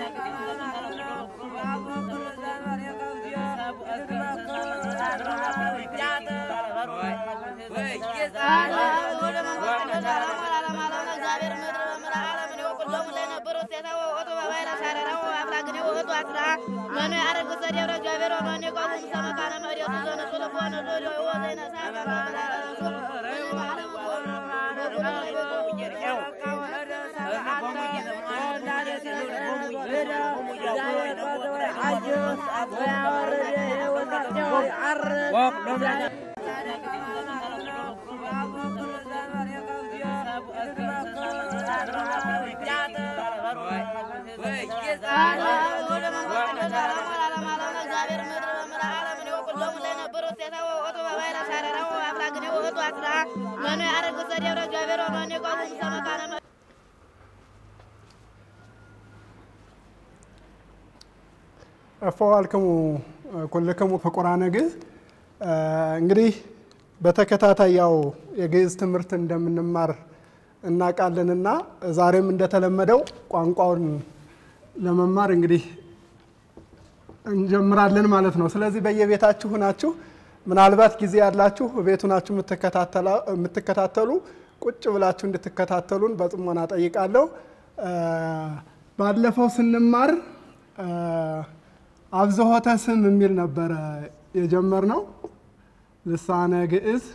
እፈዋልክሙ ኩልክሙ ፍቁራነ ግዕዝ እንግዲህ በተከታታይ ያው የግዕዝ ትምህርት እንደምንማር እናውቃለንና ዛሬም እንደተለመደው ቋንቋውን ለመማር እንግዲህ እንጀምራለን ማለት ነው። ስለዚህ በየቤታችሁ ናችሁ ምናልባት ጊዜ ያላችሁ ቤቱ ናችሁ የምትከታተሉ ቁጭ ብላችሁ እንድትከታተሉን በጥሞና ጠይቃለሁ። ባለፈው ስንማር አብዝሖተ ስም የሚል ነበረ የጀመርነው። ልሳነ ግዕዝ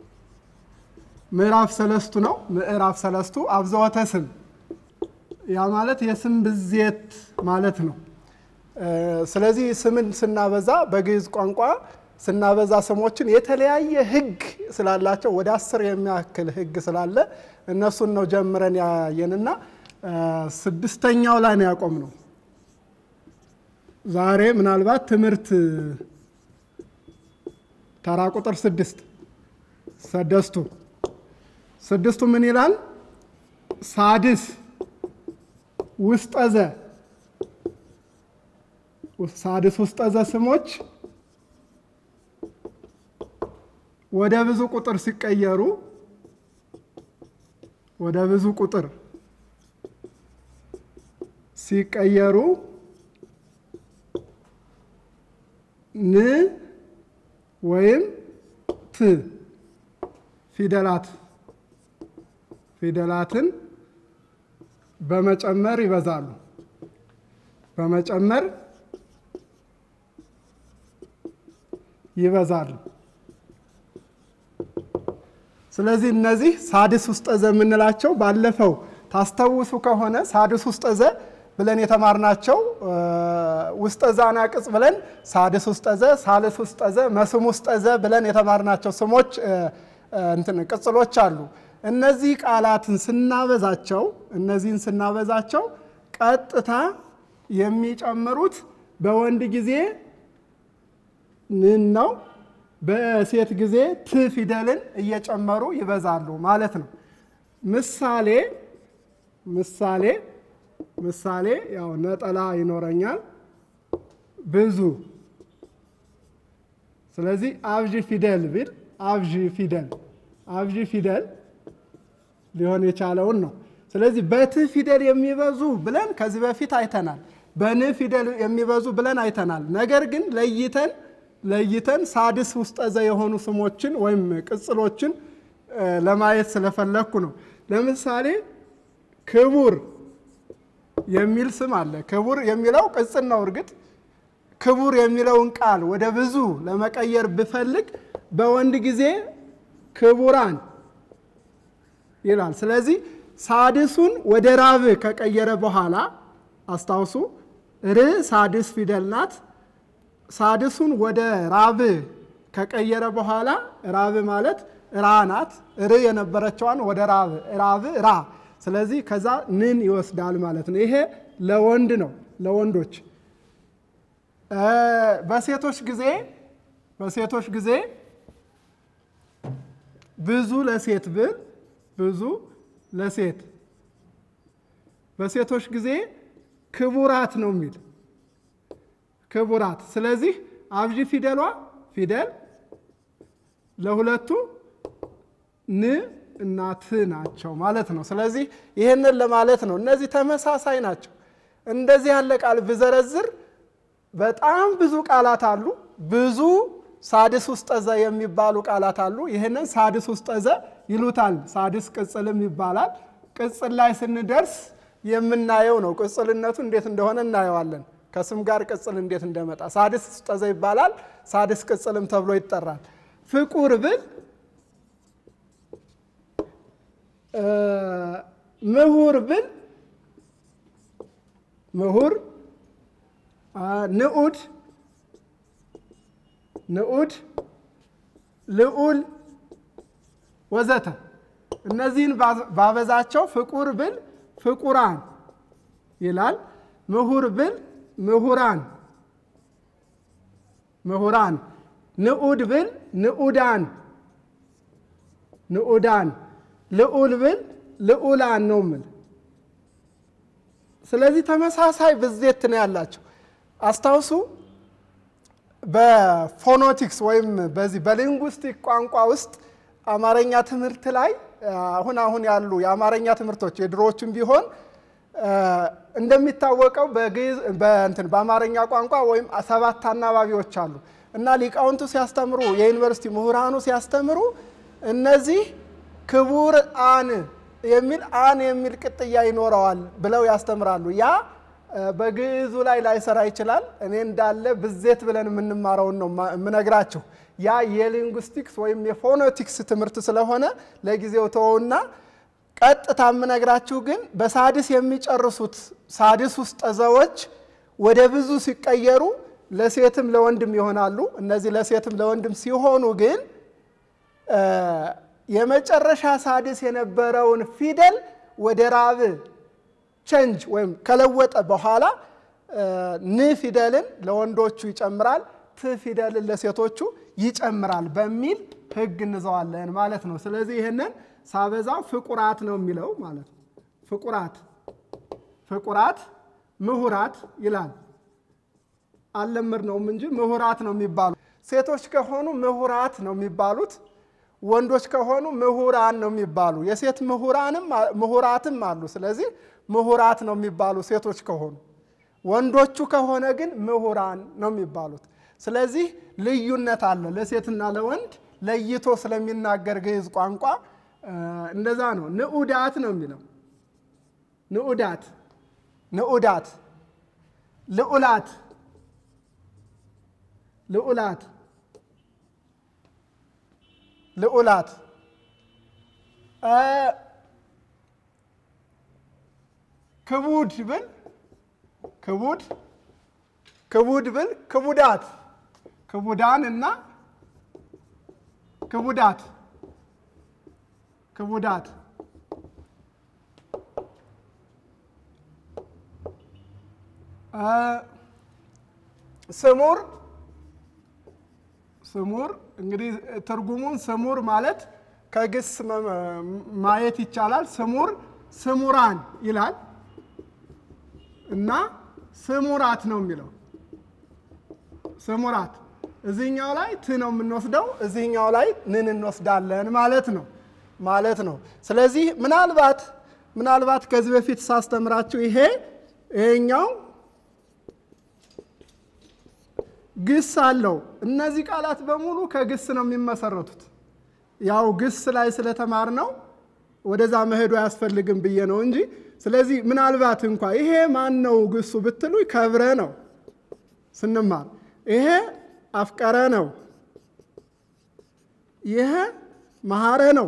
ምዕራፍ ሰለስቱ ነው። ምዕራፍ ሰለስቱ አብዝሖተ ስም ያ ማለት የስም ብዜት ማለት ነው። ስለዚህ ስምን ስናበዛ በግዕዝ ቋንቋ ስናበዛ ስሞችን የተለያየ ሕግ ስላላቸው ወደ አስር የሚያክል ሕግ ስላለ እነሱን ነው ጀምረን ያየንና ስድስተኛው ላይ ነው ያቆም ነው። ዛሬ ምናልባት ትምህርት ተራ ቁጥር ስድስት ሰደስቱ ስድስቱ ምን ይላል? ሳድስ ውስጠዘ ሳድስ ውስጠዘ ስሞች ወደ ብዙ ቁጥር ሲቀየሩ ወደ ብዙ ቁጥር ሲቀየሩ ን ወይም ት ፊደላት ፊደላትን በመጨመር ይበዛሉ። በመጨመር ይበዛሉ። ስለዚህ እነዚህ ሳድስ ውስጠዘ የምንላቸው ባለፈው ታስታውሱ ከሆነ ሳድስ ውስጠዘ ብለን የተማርናቸው ውስጠዘ አናቅጽ ብለን ሳድስ ውስጠዘ፣ ሳልስ ውስጠዘ፣ መስም ውስጠዘ ብለን የተማርናቸው ስሞች እንትን ቅጽሎች አሉ። እነዚህ ቃላትን ስናበዛቸው እነዚህን ስናበዛቸው ቀጥታ የሚጨምሩት በወንድ ጊዜ ንን ነው፣ በሴት ጊዜ ት ፊደልን እየጨመሩ ይበዛሉ ማለት ነው። ምሳሌ ምሳሌ ምሳሌ ያው ነጠላ ይኖረኛል ብዙ። ስለዚህ አብዥ ፊደል ቢል አብዥ ፊደል አብዥ ፊደል ሊሆን የቻለውን ነው። ስለዚህ በት ፊደል የሚበዙ ብለን ከዚህ በፊት አይተናል። በን ፊደል የሚበዙ ብለን አይተናል። ነገር ግን ለይተን ለይተን ሳድስ ውስጠዘ የሆኑ ስሞችን ወይም ቅጽሎችን ለማየት ስለፈለግኩ ነው። ለምሳሌ ክቡር የሚል ስም አለ። ክቡር የሚለው ቅጽል ነው። እርግጥ ክቡር የሚለውን ቃል ወደ ብዙ ለመቀየር ብፈልግ በወንድ ጊዜ ክቡራን ይላል። ስለዚህ ሳድሱን ወደ ራብ ከቀየረ በኋላ አስታውሱ፣ ር ሳድስ ፊደል ናት። ሳድሱን ወደ ራብ ከቀየረ በኋላ ራብ ማለት ራ ናት። ር የነበረችዋን ወደ ራብ ራብ ራ ስለዚህ ከዛ ንን ይወስዳል ማለት ነው። ይሄ ለወንድ ነው፣ ለወንዶች። በሴቶች ጊዜ በሴቶች ጊዜ ብዙ ለሴት ብል ብዙ ለሴት በሴቶች ጊዜ ክቡራት ነው የሚል ክቡራት። ስለዚህ አብዥ ፊደሏ ፊደል ለሁለቱ ን እና ት ናቸው ማለት ነው። ስለዚህ ይህንን ለማለት ነው። እነዚህ ተመሳሳይ ናቸው። እንደዚህ ያለ ቃል ብዘረዝር በጣም ብዙ ቃላት አሉ። ብዙ ሳድስ ውስጠ ዘ የሚባሉ ቃላት አሉ። ይህንን ሳድስ ውስጠ ዘ ይሉታል። ሳድስ ቅጽልም ይባላል። ቅጽል ላይ ስንደርስ የምናየው ነው። ቅጽልነቱ እንዴት እንደሆነ እናየዋለን። ከስም ጋር ቅጽል እንዴት እንደመጣ ሳድስ ውስጠ ዘ ይባላል። ሳድስ ቅጽልም ተብሎ ይጠራል። ፍቁር ብል ምሁር ብል ምሁር ንዑድ ንዑድ ልዑል ወዘተ እነዚህን ባበዛቸው ፍቁር ብል ፍቁራን ይላል። ምሁር ብል ምሁራን ምሁራን ንዑድ ብል ንዑዳን ንዑዳን ልዑል ብል ልዑላን ነው ምል ስለዚህ ተመሳሳይ ብዜት ነው ያላቸው። አስታውሱ በፎኖቲክስ ወይም በዚህ በሊንጉስቲክ ቋንቋ ውስጥ አማርኛ ትምህርት ላይ አሁን አሁን ያሉ የአማርኛ ትምህርቶች የድሮዎቹም ቢሆን እንደሚታወቀው በእንትን በአማርኛ ቋንቋ ወይም ሰባት አናባቢዎች አሉ እና ሊቃውንቱ ሲያስተምሩ የዩኒቨርሲቲ ምሁራኑ ሲያስተምሩ እነዚህ ክቡር አን የሚል አን የሚል ቅጥያ ይኖረዋል ብለው ያስተምራሉ። ያ በግዕዙ ላይ ላይሰራ ይችላል። እኔ እንዳለ ብዜት ብለን የምንማረውን ነው የምነግራችሁ። ያ የሊንጉስቲክስ ወይም የፎኖቲክስ ትምህርት ስለሆነ ለጊዜው ተወውና ቀጥታ የምነግራችሁ ግን በሳድስ የሚጨርሱት ሳድስ ውስጠ ዘዎች ወደ ብዙ ሲቀየሩ ለሴትም ለወንድም ይሆናሉ። እነዚህ ለሴትም ለወንድም ሲሆኑ ግን የመጨረሻ ሳድስ የነበረውን ፊደል ወደ ራብ ቸንጅ ወይም ከለወጠ በኋላ ን ፊደልን ለወንዶቹ ይጨምራል፣ ት ፊደልን ለሴቶቹ ይጨምራል በሚል ሕግ እንዘዋለን ማለት ነው። ስለዚህ ይህንን ሳበዛው ፍቁራት ነው የሚለው ማለት ነው። ፍቁራት ፍቁራት ምሁራት ይላል። አልለመድነውም እንጂ ምሁራት ነው የሚባሉ። ሴቶች ከሆኑ ምሁራት ነው የሚባሉት። ወንዶች ከሆኑ ምሁራን ነው የሚባሉ። የሴት ምሁራንም ምሁራትም አሉ። ስለዚህ ምሁራት ነው የሚባሉ ሴቶች ከሆኑ። ወንዶቹ ከሆነ ግን ምሁራን ነው የሚባሉት። ስለዚህ ልዩነት አለ። ለሴትና ለወንድ ለይቶ ስለሚናገር ግዕዝ ቋንቋ እንደዛ ነው። ንዑዳት ነው የሚለው ንዑዳት፣ ንዑዳት፣ ልዑላት፣ ልዑላት ልዑላት ክቡድ ብል ክቡድ ክቡድ ብል ክቡዳት ክቡዳን እና ክቡዳት ክቡዳት ስሙር ስሙር እንግዲህ ትርጉሙን ስሙር ማለት ከግስ ማየት ይቻላል። ስሙር ስሙራን ይላል እና ስሙራት ነው የሚለው ስሙራት። እዚህኛው ላይ ት ነው የምንወስደው፣ እዚህኛው ላይ ንን እንወስዳለን ማለት ነው ማለት ነው። ስለዚህ ምናልባት ምናልባት ከዚህ በፊት ሳስተምራችሁ ይሄ ይሄኛው ግስ አለው። እነዚህ ቃላት በሙሉ ከግስ ነው የሚመሰረቱት። ያው ግስ ላይ ስለተማር ነው ወደዛ መሄዱ አያስፈልግም ብዬ ነው እንጂ። ስለዚህ ምናልባት እንኳ ይሄ ማን ነው ግሱ ብትሉ ከብረ ነው ስንማር፣ ይሄ አፍቀረ ነው፣ ይሄ መሐረ ነው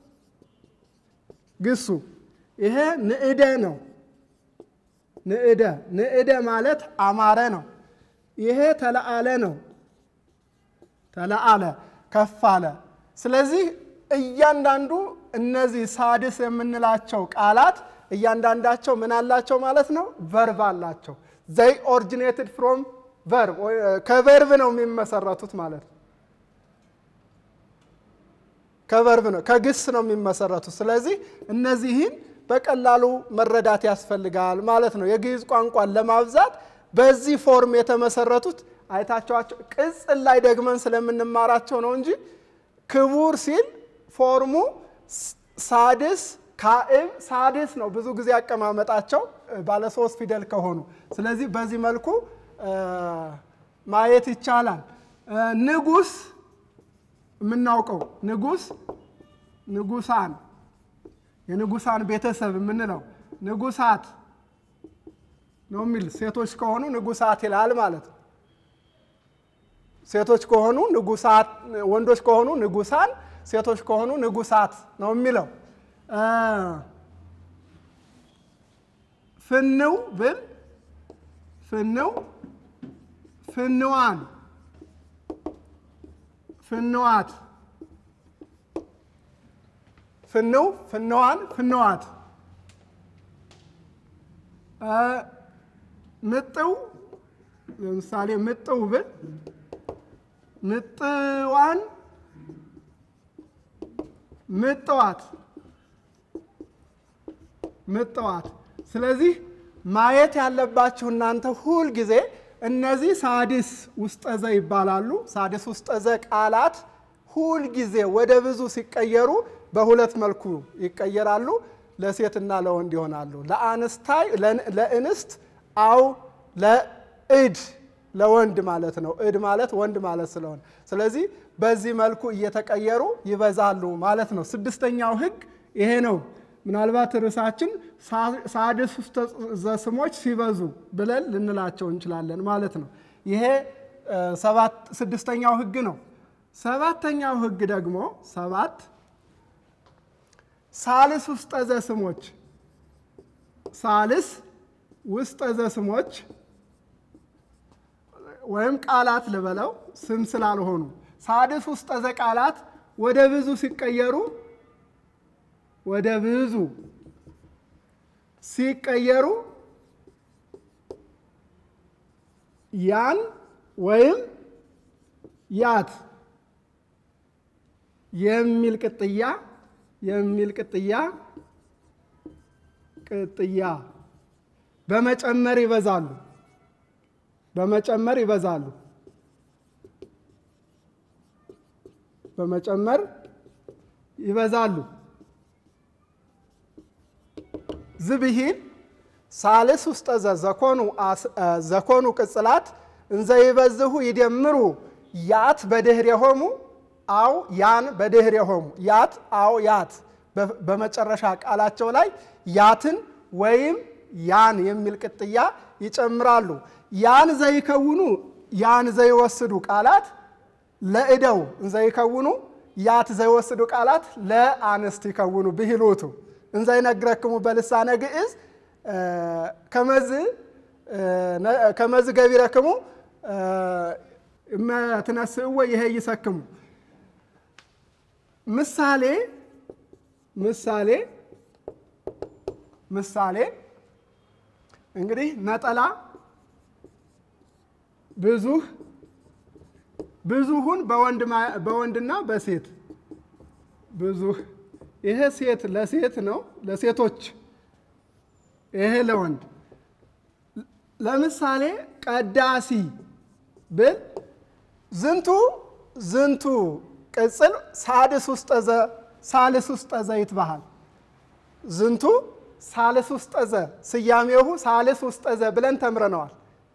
ግሱ፣ ይሄ ንዕደ ነው። ንዕደ ንዕደ ማለት አማረ ነው። ይሄ ተለአለ ነው። ተለአለ ከፍ አለ። ስለዚህ እያንዳንዱ እነዚህ ሳድስ የምንላቸው ቃላት እያንዳንዳቸው ምን አላቸው ማለት ነው? ቨርብ አላቸው። ዘይ ኦሪጂኔትድ ፍሮም ቨርብ ከቨርብ ነው የሚመሰረቱት ማለት ነው። ከቨርብ ነው ከግስ ነው የሚመሰረቱት። ስለዚህ እነዚህን በቀላሉ መረዳት ያስፈልጋል ማለት ነው። የግዕዝ ቋንቋን ለማብዛት በዚህ ፎርም የተመሰረቱት አይታቸዋቸው ቅጽል ላይ ደግመን ስለምንማራቸው ነው እንጂ ክቡር ሲል ፎርሙ ሳድስ ካዕብ ሳድስ ነው ብዙ ጊዜ አቀማመጣቸው ባለ ሶስት ፊደል ከሆኑ። ስለዚህ በዚህ መልኩ ማየት ይቻላል። ንጉስ የምናውቀው ንጉስ ንጉሳን የንጉሳን ቤተሰብ የምንለው ንጉሳት ነው የሚል ሴቶች ከሆኑ ንጉሳት ይላል ማለት ነው። ሴቶች ከሆኑ ንጉሳት፣ ወንዶች ከሆኑ ንጉሳን፣ ሴቶች ከሆኑ ንጉሳት ነው የሚለው። ፍንው ብል ፍንው ፍንዋን ፍንዋት ፍንው ፍንዋን ፍንዋት ምጥው ለምሳሌ ምጥው ብል ምጥዋን ምጥዋት ምጥዋት። ስለዚህ ማየት ያለባችሁ እናንተ ሁል ጊዜ እነዚህ ሳድስ ውስጠ ዘ ይባላሉ። ሳድስ ውስጠ ዘ ቃላት ሁል ጊዜ ወደ ብዙ ሲቀየሩ በሁለት መልኩ ይቀየራሉ። ለሴትና ለወንድ ይሆናሉ። ለአንስታይ ለእንስት አው ለእድ ለወንድ ማለት ነው። እድ ማለት ወንድ ማለት ስለሆነ ስለዚህ በዚህ መልኩ እየተቀየሩ ይበዛሉ ማለት ነው። ስድስተኛው ሕግ ይሄ ነው። ምናልባት ርዕሳችን ሳድስ ውስተ ዘስሞች ሲበዙ ብለን ልንላቸው እንችላለን ማለት ነው። ይሄ ስድስተኛው ሕግ ነው። ሰባተኛው ሕግ ደግሞ ሰባት ሳልስ ውስጠ ዘስሞች ሳልስ ውስጠ ዘስሞች ወይም ቃላት ልበለው ስም ስላልሆኑ ሳድስ ውስጠ ዘ ቃላት ወደ ብዙ ሲቀየሩ ወደ ብዙ ሲቀየሩ ያን ወይም ያት የሚል ቅጥያ የሚል ቅጥያ ቅጥያ በመጨመር ይበዛሉ በመጨመር ይበዛሉ በመጨመር ይበዛሉ። ዝብሂል ሳልስ ውስጠ ዘ ዘኮኑ ቅጽላት እንዘ ይበዝሁ ይደምሩ ያት በድህሬሆሙ አው ያን በድህሬሆሙ ያት አው ያት በመጨረሻ ቃላቸው ላይ ያትን ወይም ያን የሚል ቅጥያ ይጨምራሉ። ያን ዘይከውኑ ያን ዘይወስዱ ቃላት ለእደው እንዘይከውኑ ያት ዘይወስዱ ቃላት ለአንስት ይከውኑ ብሂሎቱ እንዘይነግረክሙ በልሳነ ግዕዝ ከመዝ ገቢረክሙ እመትነስእዎ ይሄ ይሰክሙ ምሳሌ ምሳሌ ምሳሌ እንግዲህ ነጠላ ብዙህ ብዙሁን በወንድና በሴት ብዙህ ይሄ ሴት ለሴት ነው፣ ለሴቶች ይሄ ለወንድ። ለምሳሌ ቀዳሲ ብል ዝንቱ ዝንቱ ቅጽል ሳድስ ውስጠ ዘ ሳልስ ውስጠ ዘ ይትባሃል። ዝንቱ ሳልስ ውስጠ ዘ ስያሜሁ ሳልስ ውስጠ ዘ ብለን ተምረነዋል።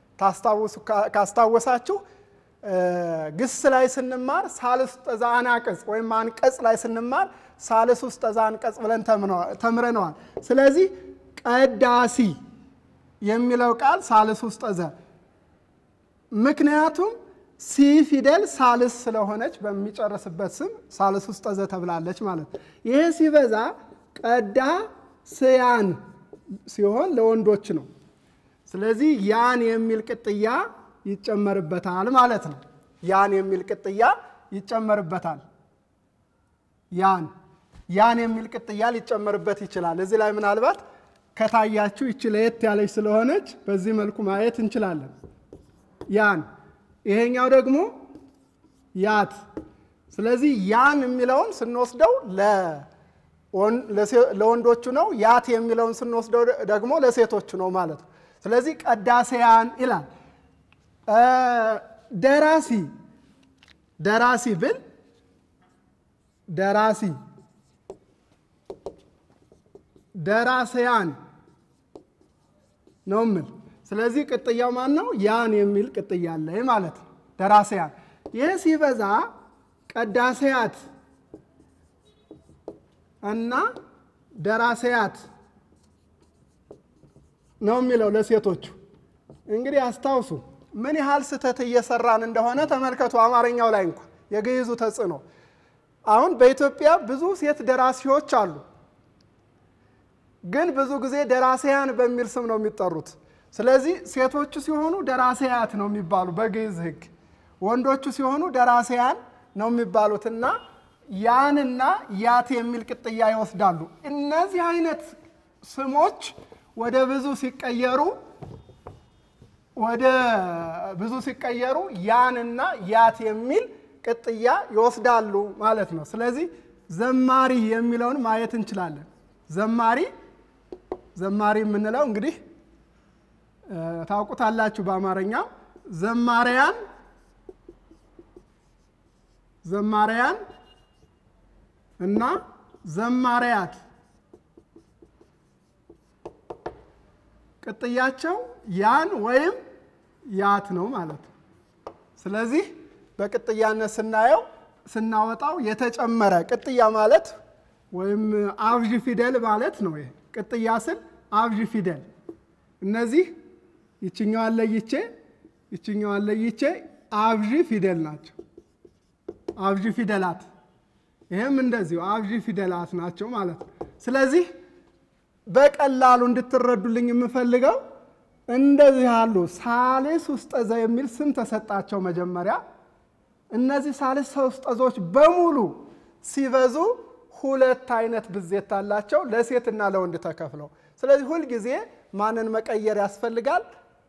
ካስታወሳችሁ ግስ ላይ ስንማር ሳልስ ውስጠ ዘ አናቅጽ ወይም አንቀጽ ላይ ስንማር ሳልስ ውስጠ ዘ አንቀጽ ብለን ተምረነዋል። ስለዚህ ቀዳሲ የሚለው ቃል ሳልስ ውስጠ ዘ ምክንያቱም ሲ ፊደል ሳልስ ስለሆነች በሚጨርስበት ስም ሳልስ ውስጠ ዘ ተብላለች ማለት ነው። ይህ ሲበዛ ቀዳ ስያን ሲሆን ለወንዶች ነው። ስለዚህ ያን የሚል ቅጥያ ይጨመርበታል ማለት ነው። ያን የሚል ቅጥያ ይጨመርበታል። ያን ያን የሚል ቅጥያ ሊጨመርበት ይችላል። እዚህ ላይ ምናልባት ከታያችሁ ይቺ ለየት ያለች ስለሆነች በዚህ መልኩ ማየት እንችላለን። ያን ይሄኛው ደግሞ ያት። ስለዚህ ያን የሚለውን ስንወስደው ለወንዶቹ ነው። ያት የሚለውን ስንወስደው ደግሞ ለሴቶቹ ነው ማለት ነው። ስለዚህ ቀዳሴያን ይላል። ደራሲ ደራሲ ብል ደራሲ ደራሰያን ነው ምል። ስለዚህ ቅጥያው ማን ነው? ያን የሚል ቅጥያ አለ ማለት ነው። ደራሰያን። ይህ ሲበዛ ቀዳሰያት እና ደራሰያት ነው የሚለው ለሴቶቹ። እንግዲህ አስታውሱ ምን ያህል ስህተት እየሰራን እንደሆነ ተመልከቱ። አማርኛው ላይ እንኳ የግዕዙ ተጽዕኖ። አሁን በኢትዮጵያ ብዙ ሴት ደራሲዎች አሉ፣ ግን ብዙ ጊዜ ደራሲያን በሚል ስም ነው የሚጠሩት። ስለዚህ ሴቶቹ ሲሆኑ ደራሲያት ነው የሚባሉ በግዕዝ ሕግ፣ ወንዶቹ ሲሆኑ ደራሲያን ነው የሚባሉትና ያንና ያት የሚል ቅጥያ ይወስዳሉ። እነዚህ አይነት ስሞች ወደ ብዙ ሲቀየሩ ወደ ብዙ ሲቀየሩ ያንና ያት የሚል ቅጥያ ይወስዳሉ ማለት ነው። ስለዚህ ዘማሪ የሚለውን ማየት እንችላለን። ዘማሪ ዘማሪ የምንለው እንግዲህ ታውቁታላችሁ። በአማርኛው ዘማሪያን ዘማሪያን እና ዘማሪያት ቅጥያቸው ያን ወይም ያት ነው ማለት ነው። ስለዚህ በቅጥያነት ስናየው ስናወጣው የተጨመረ ቅጥያ ማለት ወይም አብዥ ፊደል ማለት ነው። ይሄ ቅጥያ ስል አብዥ ፊደል እነዚህ ይችኛዋን ለይቼ ይችኛዋን ለይቼ አብዥ ፊደል ናቸው። አብዥ ፊደላት ይህም እንደዚሁ አብዥ ፊደላት ናቸው ማለት ነው። ስለዚህ በቀላሉ እንድትረዱልኝ የምፈልገው እንደዚህ ያሉ ሳልስ ውስጠዘ የሚል ስም ተሰጣቸው መጀመሪያ። እነዚህ ሳልስ ውስጠዞች በሙሉ ሲበዙ ሁለት አይነት ብዜት አላቸው፣ ለሴትና ለወንድ ተከፍለው። ስለዚህ ሁልጊዜ ማንን መቀየር ያስፈልጋል?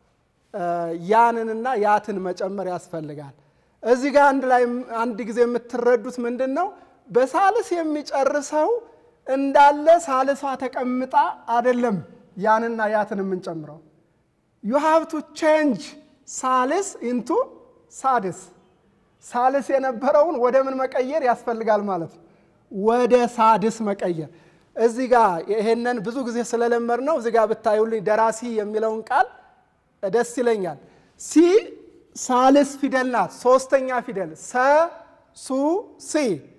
ያንንና ያትን መጨመር ያስፈልጋል። እዚህ ጋር አንድ ላይ አንድ ጊዜ የምትረዱት ምንድን ነው? በሳልስ የሚጨርሰው እንዳለ ሳልሷ ተቀምጣ አይደለም ያንና ያትን የምንጨምረው። ዩ ሃቭ ቱ ቼንጅ ሳልስ ኢንቱ ሳድስ። ሳልስ የነበረውን ወደ ምን መቀየር ያስፈልጋል ማለት ነው? ወደ ሳድስ መቀየር። እዚህ ጋር ይሄንን ብዙ ጊዜ ስለለመድ ነው። እዚህ ጋር ብታዩልኝ ደራሲ የሚለውን ቃል ደስ ይለኛል። ሲ ሳልስ ፊደል ናት፣ ሶስተኛ ፊደል ሰ ሱ ሲ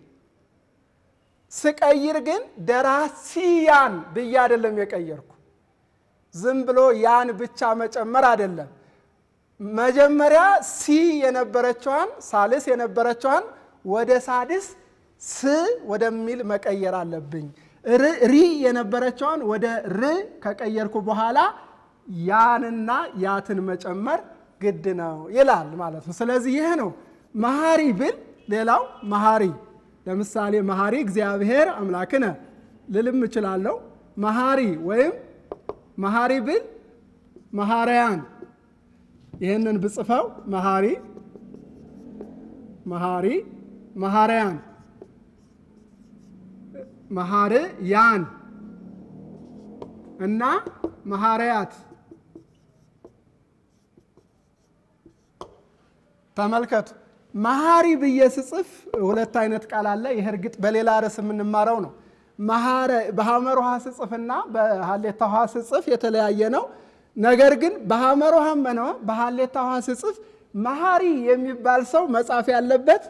ስቀይር ግን ደራሲያን ብዬ አይደለም የቀየርኩ። ዝም ብሎ ያን ብቻ መጨመር አይደለም። መጀመሪያ ሲ የነበረችዋን ሳልስ የነበረችዋን ወደ ሳድስ ስ ወደሚል መቀየር አለብኝ። ሪ የነበረችዋን ወደ ር ከቀየርኩ በኋላ ያንና ያትን መጨመር ግድ ነው ይላል ማለት ነው። ስለዚህ ይህ ነው መሐሪ ብል ሌላው መሐሪ ለምሳሌ መሐሪ እግዚአብሔር አምላክነ ልልም እችላለሁ። መሐሪ ወይም መሐሪ ብል መሐሪያን ይህንን ብጽፈው መሐሪ መሐሪ መሐሪያን መሐር ያን እና መሐሪያት ተመልከቱ። መሐሪ ብዬ ስጽፍ ሁለት አይነት ቃል አለ። ይህ እርግጥ በሌላ ርዕስ የምንማረው ነው። በሐመር ውሃ ስጽፍና በሀሌታ ውሃ ስጽፍ የተለያየ ነው። ነገር ግን በሐመር ውሃም ሆነ በሀሌታ ውሃ ስጽፍ መሐሪ የሚባል ሰው መጻፍ ያለበት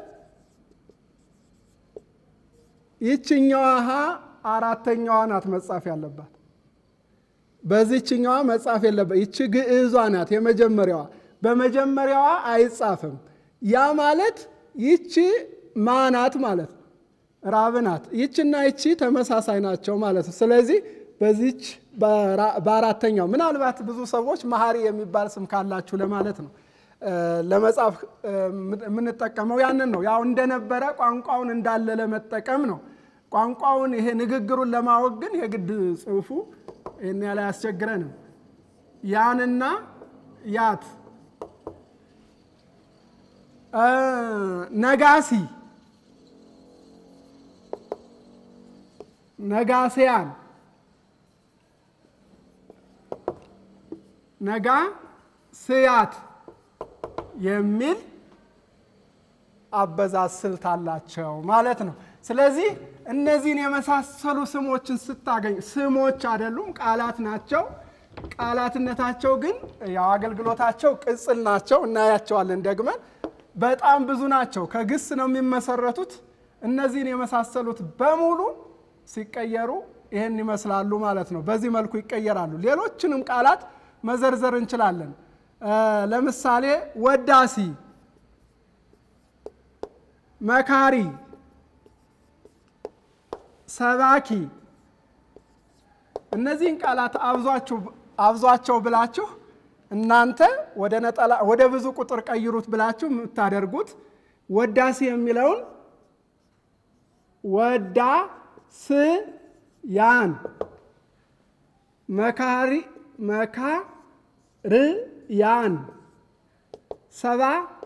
ይችኛዋ ሀ አራተኛዋ ናት መጻፍ ያለባት። በዚችኛዋ መጻፍ የለበት። ይቺ ግዕዟ ናት የመጀመሪያዋ። በመጀመሪያዋ አይጻፍም። ያ ማለት ይቺ ማናት ማለት ነው፣ ራብ ናት። ይችና ይቺ ተመሳሳይ ናቸው ማለት ነው። ስለዚህ በዚች በአራተኛው ምናልባት ብዙ ሰዎች መሐሪ የሚባል ስም ካላችሁ ለማለት ነው ለመጻፍ የምንጠቀመው ያንን ነው። ያው እንደነበረ ቋንቋውን እንዳለ ለመጠቀም ነው። ቋንቋውን ይሄ ንግግሩን ለማወቅ ግን የግድ ጽሑፉ ይህን ያህል አያስቸግረንም። ያንና ያት ነጋሲ ነጋሴያን ነጋ ስያት የሚል አበዛዝ ስልት አላቸው ማለት ነው። ስለዚህ እነዚህን የመሳሰሉ ስሞችን ስታገኝ ስሞች አይደሉም፣ ቃላት ናቸው። ቃላትነታቸው ግን ያው አገልግሎታቸው ቅጽል ናቸው። እናያቸዋለን ደግመን። በጣም ብዙ ናቸው። ከግስ ነው የሚመሰረቱት። እነዚህን የመሳሰሉት በሙሉ ሲቀየሩ ይህን ይመስላሉ ማለት ነው። በዚህ መልኩ ይቀየራሉ። ሌሎችንም ቃላት መዘርዘር እንችላለን። ለምሳሌ ወዳሲ፣ መካሪ፣ ሰባኪ እነዚህን ቃላት አብዟቸው ብላችሁ እናንተ ወደ ነጠላ ወደ ብዙ ቁጥር ቀይሩት ብላችሁ የምታደርጉት ወዳሲ የሚለውን ወዳ ስ ያን መካሪ መካር ያን ሰባ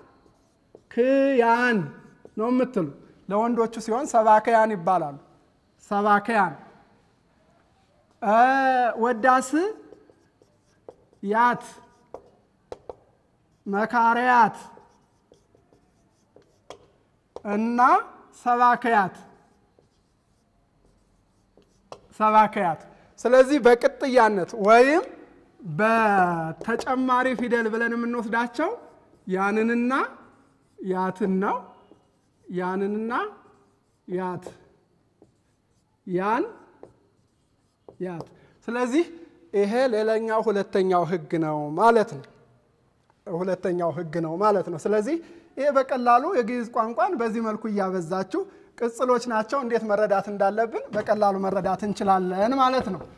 ክያን ነው የምትሉ። ለወንዶቹ ሲሆን ሰባክያን ይባላሉ። ሰባክያን ወዳስ ያት መካሪያት እና ሰባክያት ሰባክያት። ስለዚህ በቅጥያነት ወይም በተጨማሪ ፊደል ብለን የምንወስዳቸው ያንንና ያትን ነው። ያንንና ያት ያን ያት። ስለዚህ ይሄ ሌላኛው ሁለተኛው ሕግ ነው ማለት ነው። ሁለተኛው ሕግ ነው ማለት ነው። ስለዚህ ይሄ በቀላሉ የግዕዝ ቋንቋን በዚህ መልኩ እያበዛችሁ ቅጽሎች ናቸው እንዴት መረዳት እንዳለብን በቀላሉ መረዳት እንችላለን ማለት ነው።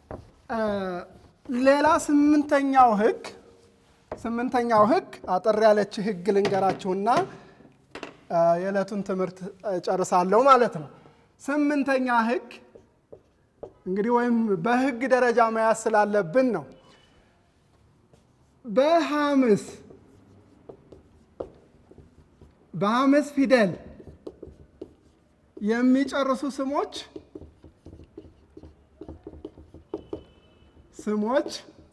ሌላ ስምንተኛው ሕግ ስምንተኛው ሕግ አጠር ያለች ሕግ ልንገራችሁና የዕለቱን ትምህርት ጨርሳለሁ ማለት ነው። ስምንተኛ ሕግ እንግዲህ ወይም በሕግ ደረጃ መያዝ ስላለብን ነው። በሐምስ በሐምስ ፊደል የሚጨርሱ ስሞች ስሞች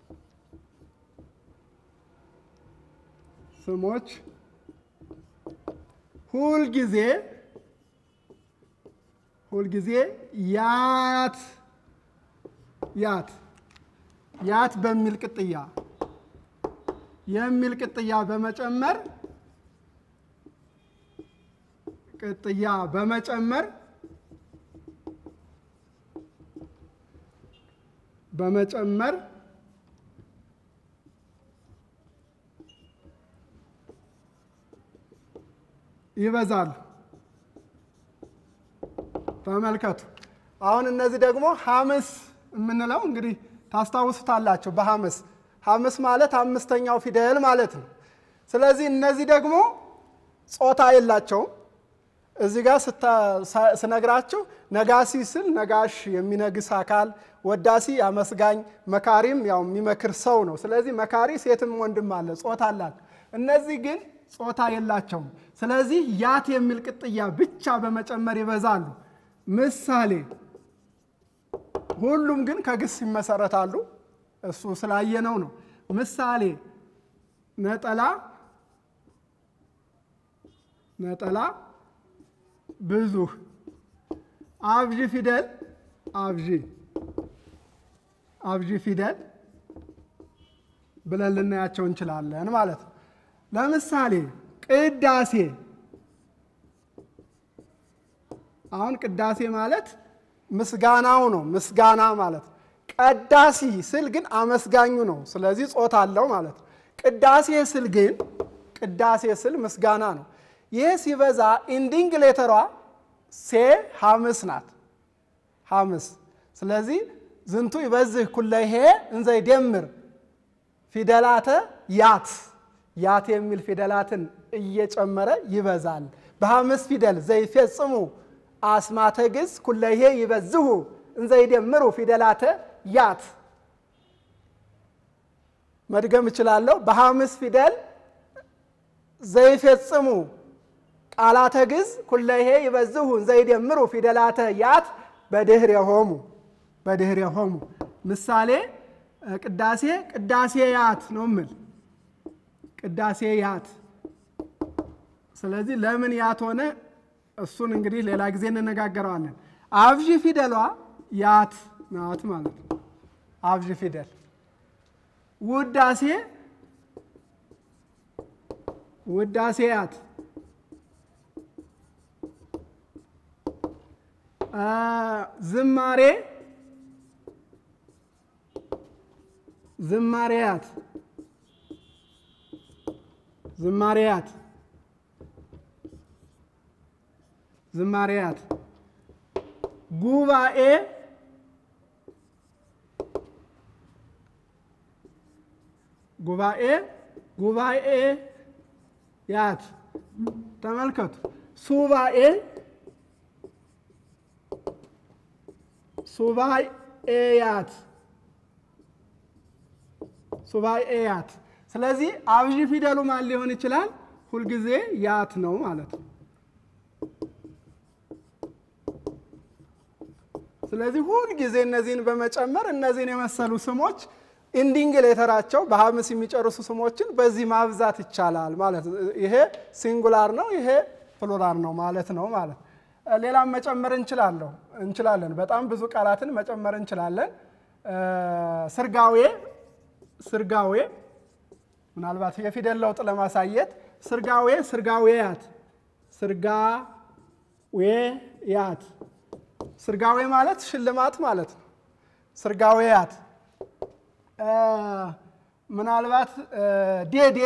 ስሞች ሁልጊዜ ሁልጊዜ ያት ያት ያት በሚል ቅጥያ የሚል ቅጥያ በመጨመር ቅጥያ በመጨመር በመጨመር ይበዛሉ። ተመልከቱ። አሁን እነዚህ ደግሞ ሐምስ የምንለው እንግዲህ ታስታውሱታላችሁ። በሐምስ ሐምስ ማለት አምስተኛው ፊደል ማለት ነው። ስለዚህ እነዚህ ደግሞ ጾታ የላቸውም። እዚህ ጋር ስነግራችሁ ነጋሲ ስል ነጋሽ የሚነግስ አካል፣ ወዳሲ አመስጋኝ፣ መካሪም ያው የሚመክር ሰው ነው። ስለዚህ መካሪ ሴትም ወንድም አለ፣ ጾታ አላት። እነዚህ ግን ጾታ የላቸውም። ስለዚህ ያት የሚል ቅጥያ ብቻ በመጨመር ይበዛሉ። ምሳሌ ሁሉም ግን ከግስ ይመሰረታሉ። እሱ ስላየነው ነው። ምሳሌ ነጠላ ነጠላ ብዙ አብዢ ፊደል አብዢ አብዢ ፊደል ብለን ልናያቸው እንችላለን ማለት ነው። ለምሳሌ ቅዳሴ አሁን ቅዳሴ ማለት ምስጋናው ነው። ምስጋና ማለት ነው። ቀዳሲ ስል ግን አመስጋኙ ነው። ስለዚህ ጾታ አለው ማለት ነው። ቅዳሴ ስል ግን ቅዳሴ ስል ምስጋና ነው። ይህ ሲበዛ ኢንዲንግ ሌተሯ ሴ ሐምስ ናት። ሐምስ ስለዚህ ዝንቱ ይበዝህ ኩለሄ እንዘ ይደምር ፊደላተ ያት ያት የሚል ፊደላትን እየጨመረ ይበዛል። በሐምስ ፊደል ዘይፈጽሙ አስማተ ግዕዝ ኩለሄ ይበዝሁ እንዘ ይደምሩ ፊደላተ ያት መድገም እችላለሁ። በሐምስ ፊደል ዘይፈጽሙ ቃላተ ግዕዝ ኩለሄ ይበዝሁ እንዘ ይደምሩ ፊደላተ ያት በድኅሬሆሙ በድኅሬሆሙ ምሳሌ ቅዳሴ ቅዳሴ ያት ነው ምል ቅዳሴ ያት። ስለዚህ ለምን ያት ሆነ? እሱን እንግዲህ ሌላ ጊዜ እንነጋገረዋለን። አብዥ ፊደሏ ያት ናት ማለት ነው። አብዥ ፊደል ውዳሴ ውዳሴ ያት ዝማሬ ዝማሬያት ዝማሬያት ዝማሬያት ጉባኤ ጉባኤ ጉባኤ ያት ተመልከቱ። ሱባኤ ሱባኤያት ሱባኤያት። ስለዚህ አብዥ ፊደሉ ማን ሊሆን ይችላል? ሁልጊዜ ያት ነው ማለት ነው። ስለዚህ ሁልጊዜ እነዚህን በመጨመር እነዚህን የመሰሉ ስሞች ኢንዲንግ ሌተራቸው በሀምስ የሚጨርሱ ስሞችን በዚህ ማብዛት ይቻላል ማለት ነው። ይሄ ሲንጉላር ነው፣ ይሄ ፕሉራል ነው ማለት ነው ማለት ሌላም መጨመር እንችላለሁ እንችላለን። በጣም ብዙ ቃላትን መጨመር እንችላለን። ስርጋዌ ስርጋዌ ምናልባት የፊደል ለውጥ ለማሳየት ስርጋዌ ስርጋዌያት ስርጋዌያት ስርጋዌ ማለት ሽልማት ማለት ነው። ስርጋዌያት ምናልባት ዴዴ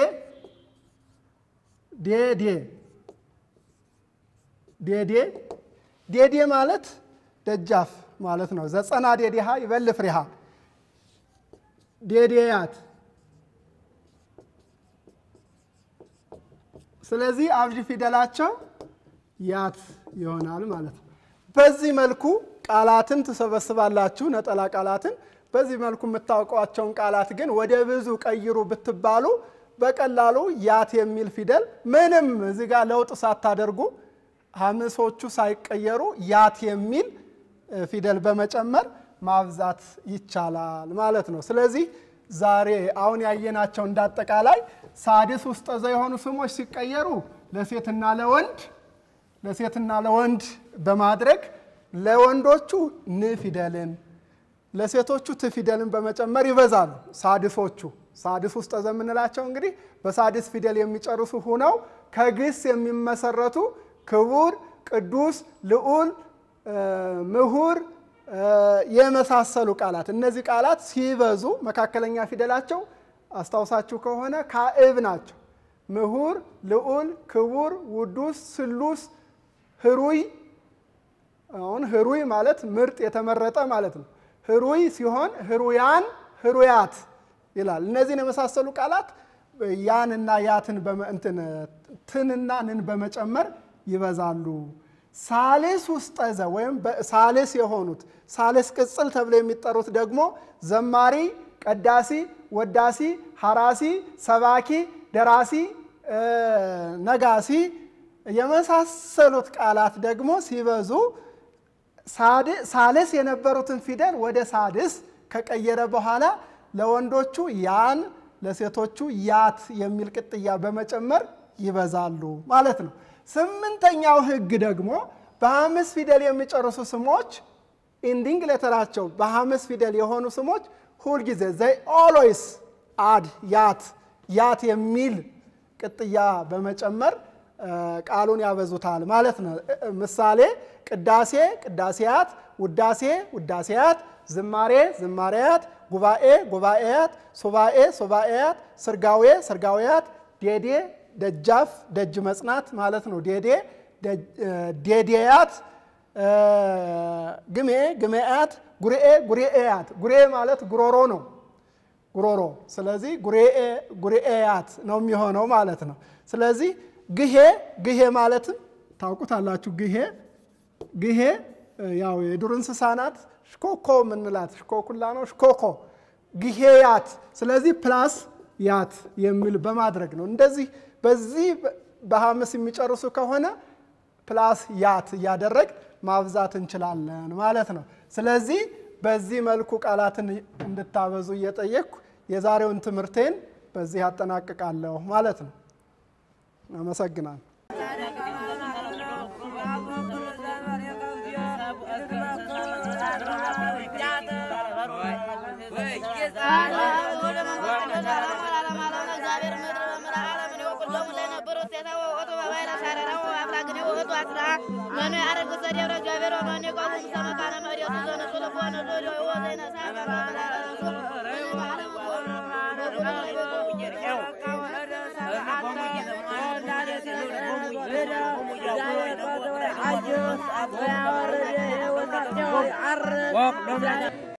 ዴዴ ዴዴ ዴዴ ማለት ደጃፍ ማለት ነው። ዘጸና ዴዴሃ ይበል ፍሬሃ ዴዴያት። ስለዚህ አብዥ ፊደላቸው ያት ይሆናል ማለት ነው። በዚህ መልኩ ቃላትን ትሰበስባላችሁ፣ ነጠላ ቃላትን። በዚህ መልኩ የምታውቋቸውን ቃላት ግን ወደ ብዙ ቀይሩ ብትባሉ በቀላሉ ያት የሚል ፊደል ምንም እዚህ ጋር ለውጥ ሳታደርጉ ሀምሶቹ ሳይቀየሩ ያት የሚል ፊደል በመጨመር ማብዛት ይቻላል ማለት ነው። ስለዚህ ዛሬ አሁን ያየናቸው እንዳጠቃላይ ሳድስ ውስጠ ዘ የሆኑ ስሞች ሲቀየሩ ለሴትና ለወንድ ለሴትና ለወንድ በማድረግ ለወንዶቹ ን ፊደልን ለሴቶቹ ት ፊደልን በመጨመር ይበዛሉ። ሳድሶቹ ሳድስ ውስጠ ዘ የምንላቸው እንግዲህ በሳድስ ፊደል የሚጨርሱ ሁነው ከግስ የሚመሰረቱ ክቡር፣ ቅዱስ፣ ልዑል፣ ምሁር የመሳሰሉ ቃላት እነዚህ ቃላት ሲበዙ መካከለኛ ፊደላቸው አስታውሳችሁ ከሆነ ካዕብ ናቸው። ምሁር፣ ልዑል፣ ክቡር፣ ውዱስ፣ ስሉስ፣ ህሩይ። አሁን ህሩይ ማለት ምርጥ የተመረጠ ማለት ነው። ህሩይ ሲሆን ህሩያን፣ ህሩያት ይላል። እነዚህን የመሳሰሉ ቃላት ያንና ያትን እንትን ትንና ንን በመጨመር ይበዛሉ። ሳልስ ውስጠ ዘ ወይም ሳልስ የሆኑት ሳልስ ቅጽል ተብለው የሚጠሩት ደግሞ ዘማሪ፣ ቀዳሲ፣ ወዳሲ፣ ሐራሲ፣ ሰባኪ፣ ደራሲ፣ ነጋሲ የመሳሰሉት ቃላት ደግሞ ሲበዙ ሳልስ የነበሩትን ፊደል ወደ ሳድስ ከቀየረ በኋላ ለወንዶቹ ያን ለሴቶቹ ያት የሚል ቅጥያ በመጨመር ይበዛሉ ማለት ነው። ስምንተኛው ሕግ ደግሞ በሐምስ ፊደል የሚጨርሱ ስሞች ኢንዲንግ ሌተራቸው በሐምስ ፊደል የሆኑ ስሞች ሁልጊዜ ዘይ ኦልዌይስ አድ ያት ያት የሚል ቅጥያ በመጨመር ቃሉን ያበዙታል ማለት ነው። ምሳሌ ቅዳሴ ቅዳሴያት፣ ውዳሴ ውዳሴያት፣ ዝማሬ ዝማሬያት፣ ጉባኤ ጉባኤያት፣ ሱባኤ ሱባኤያት፣ ስርጋዌ ስርጋዌያት፣ ዴዴ ደጃፍ ደጅ መጽናት ማለት ነው። ዴዴ ዴዴያት፣ ግሜ ግሜያት፣ ጉርኤ ጉርኤያት። ጉርኤ ማለት ጉሮሮ ነው ጉሮሮ። ስለዚህ ጉርኤያት ነው የሚሆነው ማለት ነው። ስለዚህ ግሄ ግሄ ማለትም ታውቁታላችሁ። ግሄ ግሄ ያው የዱር እንስሳ ናት። ሽኮኮ የምንላት ሽኮኩላ ነው። ሽኮኮ ግሄያት። ስለዚህ ፕላስ ያት የሚል በማድረግ ነው። እንደዚህ በዚህ በሐምስ የሚጨርሱ ከሆነ ፕላስ ያት እያደረግ ማብዛት እንችላለን ማለት ነው። ስለዚህ በዚህ መልኩ ቃላትን እንድታበዙ እየጠየቅኩ የዛሬውን ትምህርቴን በዚህ አጠናቅቃለሁ ማለት ነው። አመሰግናለሁ። አስራ መኑ ያረግ ሰደብረ እግዚአብሔር ወመኑ የቆሙ ሰመካነ መሬቱ ዘነጽሎ በሆነ ሎሎ ወዘይነ ወቅ